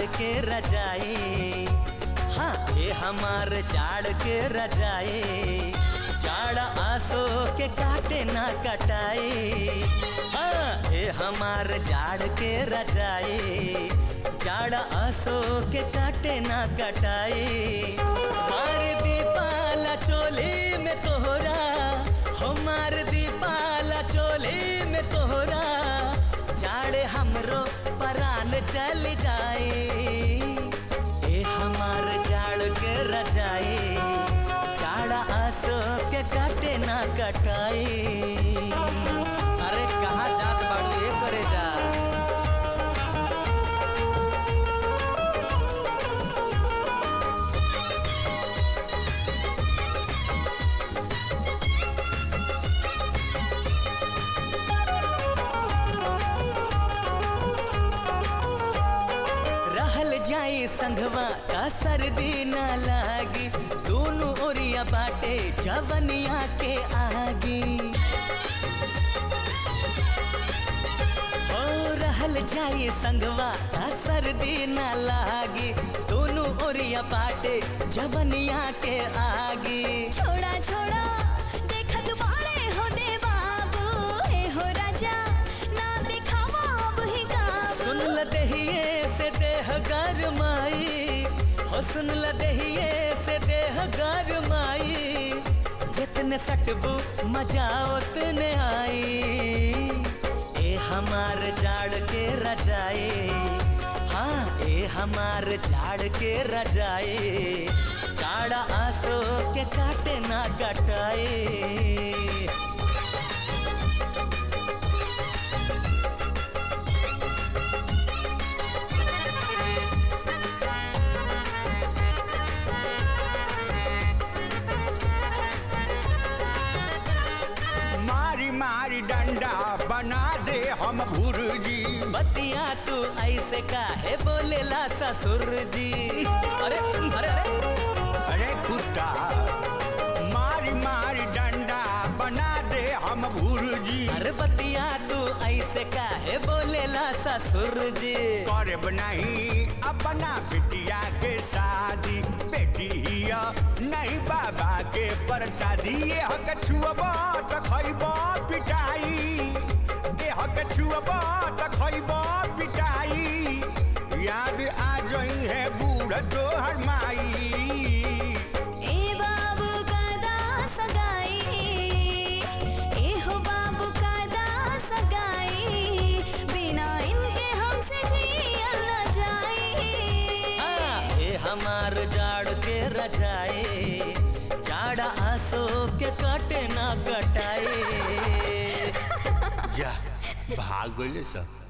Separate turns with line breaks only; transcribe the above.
के रजाई हाँ ये हमार जाड़ के रजाई जाड़ा आसो के काटे ना कटाई हाँ ये हमार जाड़ के रजाई जाड़ा आसो के काटे ना कटाई मार दीपाला चोली में तोहरा हो मार दीपाला चोली में तोहरा जाड़े हमरो परान चल जाए ए हमार जाड़ के रजाई जाड़ा आसो के काटे ना कटाई अरे कहाँ जात बाड़ू ये करे जा रहल जाई संघवा का सर्दी न लागी दोनों ओरिया बाटे जवनिया के आगी ओ रहल जाई संघवा का सर्दी न लागी दोनों ओरिया बाटे जवनिया के आगी
छोड़ा छोड़ा देखत बाड़े हो दे बाबू हे हो राजा ना दिखावा अब ही काबू
सुन ल दहिए से देह गरमाई हो सुन ल दहिए से देह गरमाई जितने सटबू मजा उतने आई ए हमार जाड़ के रजाई हाँ ए हमार जाड़ के रजाई जाड़ा आसो के काटे ना कटाई
मारी मारी डंडा बना दे हम भुर्जी
बतिया तू ऐसे काहे बोलेला ससुर जी अरे अरे अरे
अरे कुत्ता मारी मारी डंडा बना दे हम भुर्जी
अरे बतिया तू ऐसे काहे बोलेला ससुर जी
करब नहीं अपना बेटिया के शादी बेटिया नहीं बाबा के प्रसादी ये हक छुअब त खैब पिटाई ये हक छुअब त खैब पिटाई याद आ जई है बूढ़ तोहर माई
ए बाबू का दास गाई ए हो बाबू का दास गाई बिना इनके हमसे जियल न जाई
हाँ ये हमार जाड़ के रजाए जाड़ा आसो के काटे ना कटाए
जा भाग गइले सब